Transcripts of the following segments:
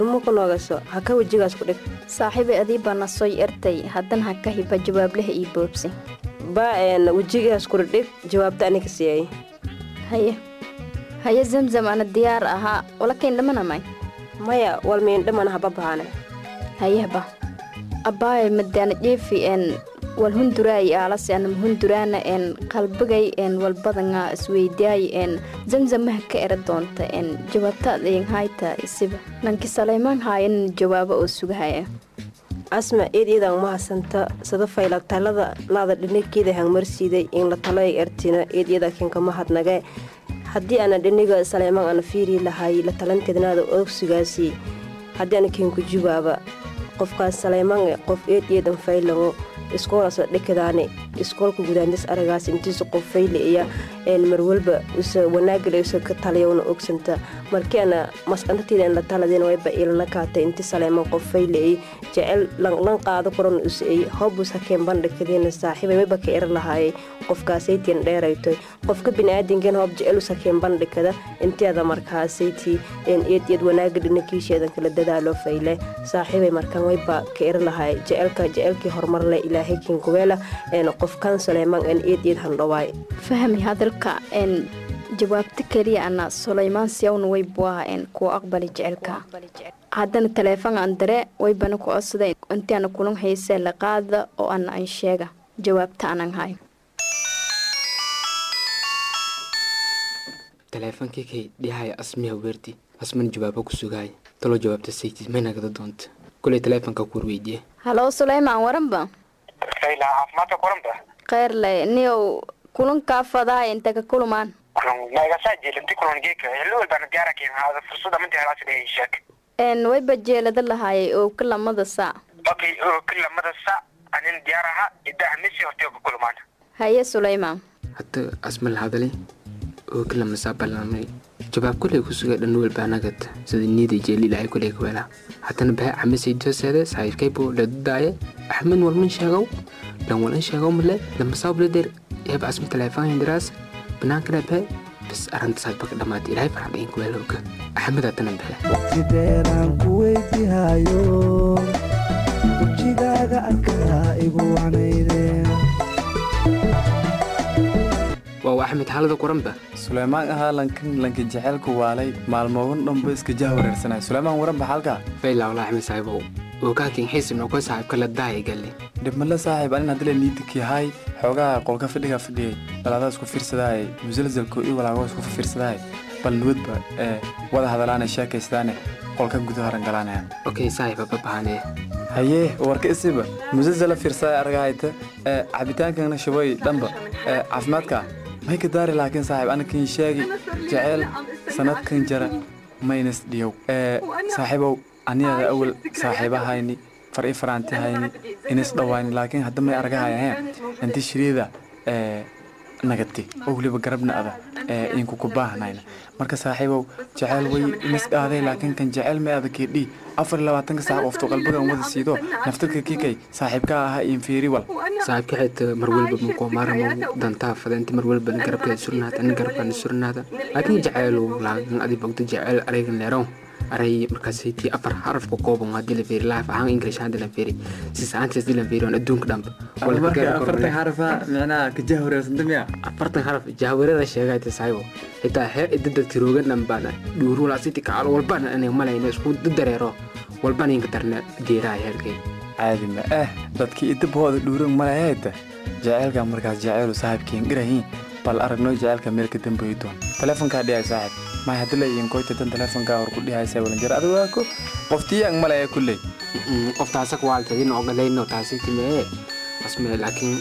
muka noogaso ha ka wejigaas ku dhig saaxiibay adii baa na sooy ertay haddana ha ka hiba jawaablaha ii boobsi baa een wejigaas kula dhig jawaabta aniga siiyay haye haye zamzam ana diyaar ahaa walakayn dhamanamay maya wal miindhamana haba bahane hayehba abbaaye madaana dheefi en wal hunduraay aalase anam hunduraana en qalbigay en walbadanga isweydaay en zamzamaha ka era doonta en jawaabtaad ayan hayta isiba nanki salaymaan haayan jawaabo oo sugahaya asma eed iyadan mahasanta sada fayla talada laada dhinageeda hangmarsiiday in la talo ay ertina eed iyada kinka mahadnage haddii ana dhiniga saleymaan ana fiiri lahay la talanteednaada ogsigaasi haddii ana kinku jawaaba qofkaas saleymaan qof eed iyadan faylango iskoolaasoo dhekadaane iskoolka gudaandas aragaas intiisa qof fayle iya marwalba usa wanaagale usa ka taliyawna ogsanta markiana masqantateeda in la taladeen wayba ilana kaatay inti saleyman qof fayle ay jecel lan qaado koran usa ay hobus hakeen bandhikadeena saaxiibay wayba ka era lahaayay qofkaasaytian dheeraytoy qofka biniaadankan hoob jecel us hakeen bandhikada inteeda markaasayti eed iyad wanaaga dhinakiisheedan kala dadaalo fayle saaxiibay markaan wayba ka era lahaay jecelka jecelkii horumarle ilaahay kinkuweela qofkan saleyman en eed iyad handhawaay fahmi hadalka en jawaabta keliya ana sulaymaan siyawna way buaha en kuwa aqbali jecelka haddana taleefon aan dare waybana ku codsaday intiana kulan haysee la qaada oo ana an sheega jawaabta anan hayo taleefonkii kay dhihaya asmiha weerdi asman jawaabo ku sugaaya taloo jawaabta saytis may nagada doonta kuley taleefonka kuur weydiye halo sulaymaan waranba Kayla caafimaadka kulanba kheyr le niyow kulankaa fadaha inta ka kulumaan magasaa jeelanti kulan geeka xilli walbaana gaara keen haada fursada minta helaasi dhigay sheeg en wayba jeelada lahaayay oo ka lamada saac okay oo ka lamada sac anin diyaar aha idaha misi hortay ka kulmaan haye sulaymaan hadda asma la hadalay oo kala masaa ballamay jawaab kuley ku sugay dhan walba anagad sida niida jeeli ilaahay kuley ka weelaa haddana bahe xamisay dooseede saaxiibkaybo ladudaaye axmed walman sheegow lan walan sheegow male lamasaa blader eeba asma taleefaan hindiraas banaankana bahe bas arrinta saaxiibka dhamaatay ilaahay farxad in kuweelowka axmed haddana bahe waqtideeraan ku weydihayo wejigaaga arkaa igu wanaydeen waa waa axmed xaalada quranba suleymaan ahaa lankan lanka jaceylku waalay maalmoogan dhanba iska jah wareersanay suleymaan waranba xalka fayla walaa axmed saaxiibow oo kaakin xiisin oo ka saaxiibka la daaya galle dhibmale saaxiib anin haddile niidikii hay xoogaha qolka fadhiga fadhiyay balaadaa isku fiirsadahay musalsalko iyo walaagoo isku fiirsadahay bal nuwadba ee wada hadalaane sheekaysadaane qolka gudaha rangalaanaya okay saaxiiba babahanee haye warka isiba musalsala fiirsaday argahayta ee cabitaankana shabay dhanba ee caafimaadka may ka daari laakiin saaxiib anakin sheegi jeceyl sanadkan jara maynas dhiyow ee saaxiibow aniyada awal saaxiibahayni far i faraanti hayni inis dhawayni laakiin hadda may argahayaheen inti shiriida ee nagati oo weliba garabna ada ee inku ku baahnayna marka saaxiibow jeceyl way inis dhaaday laakiin kan jeceyl may ada keedhii afar iyo labaatanka saac ofto qalbigan wada siido naftarka kikay saaxiibka ahaa infiiri wal saaxiibka xita mar walba muqo maaramo dantaa fadenti mar walba garabkeeda surnaata ani garabkaana surnaata laakiin jaceylu laakiin adi bogdo jeceyl araygan leerow aray markaasaytii afar xaraf ku kooban haddii la fiiri life ahaan english haddii la fiiri si saantiis haddii la fiiri on adduunka dhanba afartan xarafa micnaha ka jah wareersanta miya afartan xaraf jahwareeda sheegayta saahibo xitaa heer idada tiroogan dhanbaana dhuuruulaasiti kacal walbana inay malayna isku dareero walbana inka darna geeraha heerkay caadi ma eh dadkii idabahooda dhuuran malayahayta jaceylka markaas jaceylu saaxiibkiin dhirahiin bal aragno jaceylka meel ka dambeeyi doon taleefonkaa dhiyay saaxiib may haddi la iin koyta tan taleefonkaa hor ku dhihaysa walanjara adigu waako qoftiiyaan malaya kulley qoftaasa kuwaaltadin ogalayno taasiti mee asme laakiin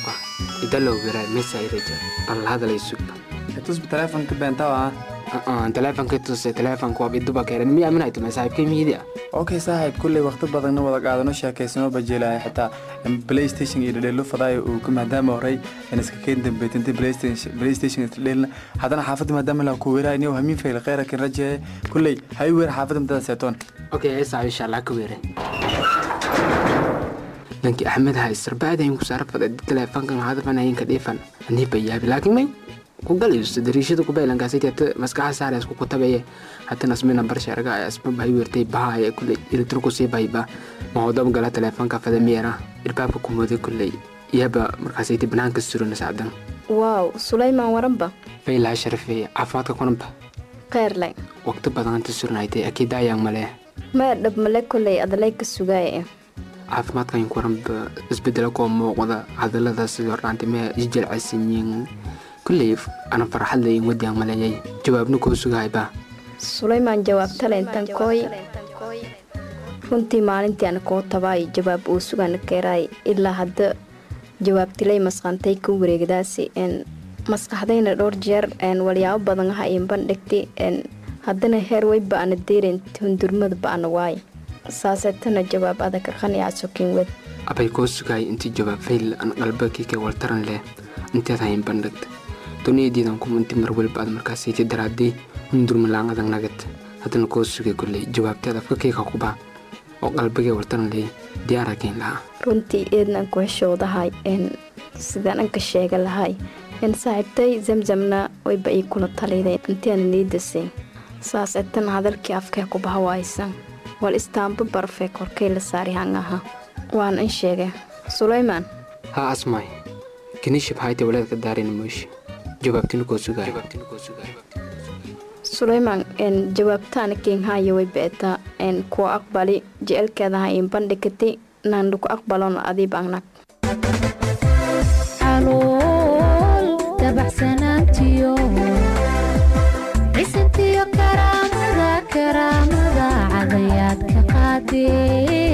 idalo wira mesa ireja bal hadalay sugba tusba taleefonka beentawa taleefonka tuse taleefonka waa iduba keeran miya minay tume saaxiibkay mihidia okay saaxiib kulley waqti badanna wada qaadano sheekaysano bajeelaya xitaa playstation iyo dhadheelo fadaayo uu ku maadaama horey in iska keen dambeetinta playstation isdheelna haddana xaafadda maadaama la ku weeraay niyow hamiin fayl kheyra kin rajeeye kulley hay weer xaafadda madada seetoon okay esaa insha allah ka weere lankii axmed haysar bacdayn ku saarfada taleefonkan hadafan ayinka dhiifan anii bayaabi laakiin may ku galayso dariishada ku baylankaasay hata maskaxa saare isku kutabaye hatana asmina barsha arga asma bahay weertay bahaya kuley ilitro ku sii bayba mahodab gala teleefonka fadamiyara irbaabka ku mooday kuley iyaba markaasay banaanka surana sacdan waaw sulaymaan waranba faylaa sharafeeye caafimaadka kunanba kheyrle waqti badan inta surnaytay akiidaayaan malee maya dhab male koley adalay ka sugaaya caafimaadkan kuranba isbedelo koo muuqda hadalada sidoo dhaantay mee isjelcasanyiin kulley ana farxad leyin wadiyaan maleeyay jawaabna koo sugahayba sulaymaan jawaabtale intan kooy runtii maalintii ana koo tabaay jawaab uu sugana keeraay ilaa hadda jawaabtilay masqantay ka wareegdaasi n maskaxdayna dhowr jeer walyaabo badan aha iin bandhigti haddana heer way ba-ana deeren hundurmada ba-ana waay saaseetana jawaab adag qaniyaa sokin wed abay koo sugayay intii jawaab fayl an qalbakiika waltaran leh inteed hayn bandhigta duniyadiidan kuma inti mar weliba aad markaasiti daraadii hundurmalaan adag nagad haddana koo sugay kulley jawaabteed afka kiika kuba oo qalbigay waltaran leh diyaara keyn lahaa runtii eednan ku heshoodahay sidaan anka sheega lahay saaxiibtay zamzamna wayba ii kula taliday intiana niidasay saas etan hadalkii afkee ku bahawaysan wal istaamba barfee korkay la saari hangaha waan in sheegay sulaymaan haa asmaay kinishib hayte waleedka daarina mooshi jawaabtina koo sugay sulaymaan jawaabtaana keenhaya way beetaa kuwa aqbali jecelkeedaha in bandhigati naandhuku aqbalona adiib angnag calool dabacsanaantiyo cisintiyo karaamada karaamada cadayaad ka qaadee